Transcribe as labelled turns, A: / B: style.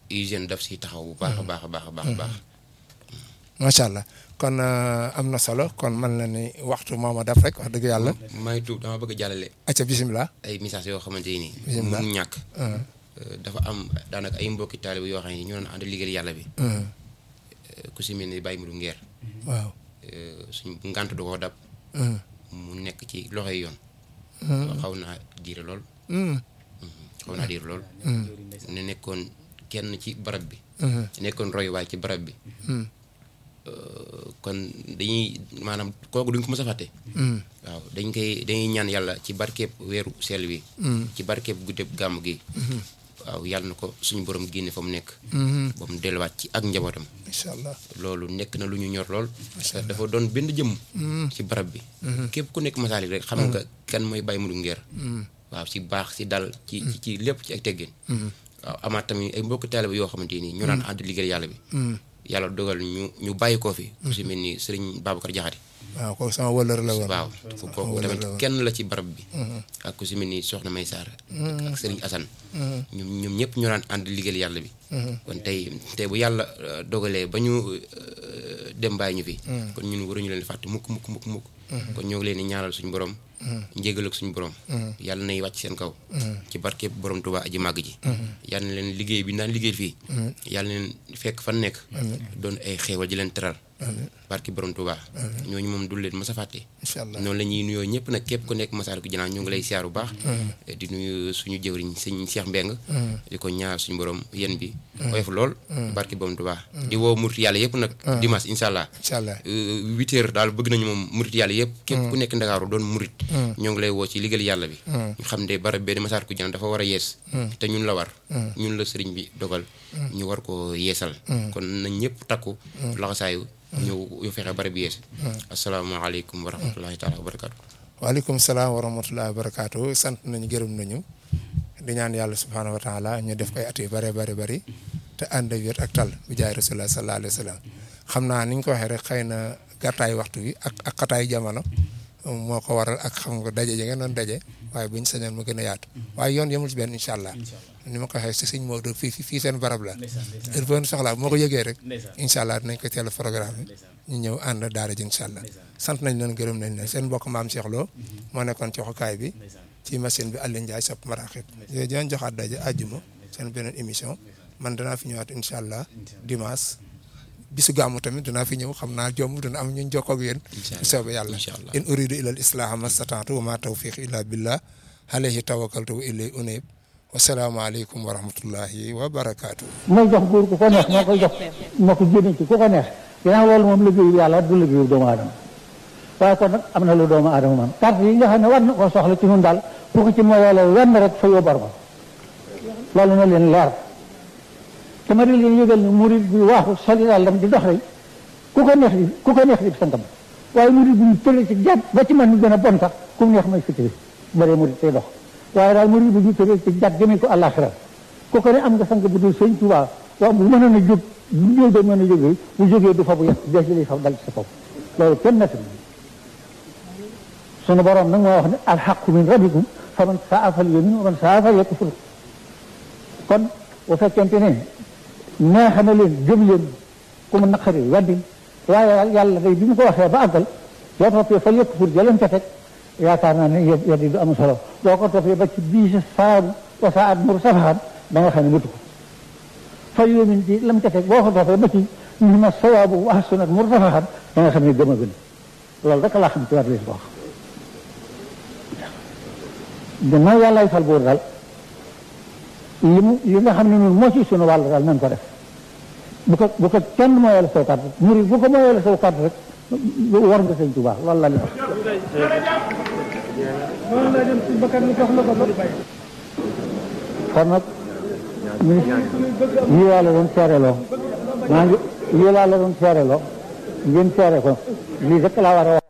A: hygiène daf si taxaw bu baax a baax a baax a baax a baax
B: macha allah kon am na solo kon man la ni waxtu mooma daf rek wax dëgg yàlla.
A: may tuub dama bëgg a jàllale
B: acca bisimilah.
A: ay message yoo xamante ni
B: Bismillah.
A: mënu ñàkk dafa am daanaka ay mbokki taalibe yoo xam ne ñoo doon ànd liggéeyal yàlla bi ku si mel ni Baye Modou Nguer
B: waaw.
A: suñ ngànt du ko dab mu nekk ci loxoy yoon xaw naa diire lool xaw naa diire lool ne nekkoon kenn ci barab bi nekkoon royuwaay ci barab bi kon dañuy maanaam kooku duñ ko mës a fàtte waaw dañ koy dañuy ñaan yàlla ci barkeeb weeru seel wi ci barkeeb guddeeb gàmm gi waaw yàlla na ko suñu borom génne fa mu nekk ba mu delluwaat ci ak njabootam
B: incha allah.
A: loolu nekk na lu ñu ñor lool dafa doon benn jëmm ci barab bi képp ku nekk masaalik rek xam nga kan mooy Baye Modou Nguer waaw si baax si dal ci ci ci lépp ci ak teggin waaw amaat tamit ay mbokk taalibe yoo xamante nii ñoo daan ànd liggéey yàlla bi yàlla dogal ñu ñu bàyyi koo fi ku si mel ni sëriñ Babacar Jaxate
B: waaw kooku sama wëllër la woon.
A: waaw kooku tamit kenn la ci barab bi ak ku si mel ni soxna May Sarr ak sëriñ Assane ñoom ñoom ñëpp ñoo daan ànd liggéeyal yàlla bi kon tey tey bu yàlla euh, dogalee ba ñu euh, dem bàyyi ñu fi kon ñun waruñu leen fàtte mukk mukk mukk mukk kon ñoo ngi leen di ñaanal suñu borom njégal ak suñu borom yàlla nay wàcc seen kaw ci barkeeb borom Tuubaa aji màgg ji yàlla na leen liggéey bi naan liggéey fii yàlla na leen fekk fan nekk doon ay xéewal ji leen teral barki borom Tuubaa ñooñu moom du leen mës a fàtte
B: incha allah
A: noonu la ñuy nuyoo ñëpp nag képp ku nekk Masaalikul Jinaan ñu ngi lay siyaar bu baax di nuyu suñu jëwriñ sëñ Cheikh Mbeng di ko ñaar suñu borom yéen bi oyof lool barki borom Tuubaa di woo murit yàlla yëpp nag dimanche incha allah
B: incha allah.
A: huit heures daal bëgg nañu moom murit yàlla yëpp képp ku nekk Ndakaaru doon murit ñoo ngi lay woo ci liggéey yàlla bi ñu xam ne barab benn Masaalikul Jinaan dafa war a yees te ñun la war ñun la sëriñ bi dogal ñu war ko yeesal kon nañ ñëpp takku laxasaayu ñëw yu fexe barab bi yees asalaamaaleykum wa rahmatullahi taala wa barakaatu
B: waaleykum salaam wa rahmatullahi wa barakaatu sant nañu gërëm nañu di ñaan yàlla subhaanahu wa taala ñu def koy at yu bare bari bari te ànd ak wér ak tal bi jaay rasulullah sallallahu alayhi wa sallam xam naa ni ñu ko waxee rek xëy na gàttaayu waxtu bi ak ak xataayu jamono moo ko waral ak xam nga daje ji ngeen doon daje waaye buñ sañoon mu gën a yaatu waaye yoon yemul si benn incha allah ni ma ko waxee si sëñ Maodo fii fii seen barab la heure boo soxlaa moo ko yëgee rek incha allah dinañ ko teel a programme ñu ñëw ànd daara ji incha allah sant nañ leen gërëm nañ leen seen mbokk maam Cheikh Lo moo nekkoon ci waxukaay bi ci machine bi Alioune Ndiaye sopp maraaxit yooyu dinañ joxaat daje àjjuma seen beneen émission man danaa fi ñëwaat incha allah dimanche bisu gàmmu tamit dinaa fi ñëw xam naa jomb dina am ñu jokkoo ak yéen bu soobee yàlla
A: incha allah
B: in uridu ila al islaha mastataatu wa ma tawfiq illa billah alayhi tawakkaltu wa ilay unib wasalaamu aleykum wa rahmatullahi wa barakaatu
C: mooy jox góor ku ko neex moo koy jox moo ko génne ci ku ko neex ginnaaw loolu moom liggéeyu yàlla du liggéeyu doomu aadama waaye kon nag am na lu doomu aadama man carte yi nga xam ne war na koo soxla ci ñun daal bu ko ci moyalee wenn rek fa yóbbar ko loolu na leen leer te ma di leen yëgal ne murid bi waaxu soli dàllam di dox rek ku ko neex di ku ko neex di sangam waaye murid bi ñu tële ci jàpp ba ci man ñu gën a bon sax ku mu neex may fitiri bëree murid tey dox waaye daal murid bi ñu tële ci jàpp jëmee ko àllaaxira ku ko ne am nga sang bu dul sëñ Tuubaa waaw bu mënoon a jóg bu ñëw doon mën a jógee bu jógee du fa bu yàq des lay fa dal ci sa kaw loolu kenn nett sunu borom nag moo wax ne alxaqu min rabbikum fa man saa fal yumin wa man saa fal yakfur kon bu fekkente ne neex na leen gëm leen ku mu naqari weddi waaye yàlla day bi mu ko waxee ba àggal boo toppee fa yakfur jëleen ca teg yaakaar naa ne weddi du am solo boo ko toppee ba ci bii sa saabu wa saa at mur safaxan da nga xam ne mutu ko fa yumin di lam ca teg boo ko toppee ba ci ni ma sawaabu wa sunat mur safaxan da nga xam ne gëm a gën loolu rek laa xam ci war leen ko wax gannaaw yàllaay fal buur daal li mu li nga xam ne ñun moo ci sunu wàll daal nañ ko def bu ko bu ko kenn mooyal saw kàddu muri bu ko mooyal saw kàddu rek war nga sëñ Tuubaa loolu la li wax kon nag ñu lii laa la doon seereloo maa ngi lii laa la doon seereloo ngeen seere ko lii rek laa war a wax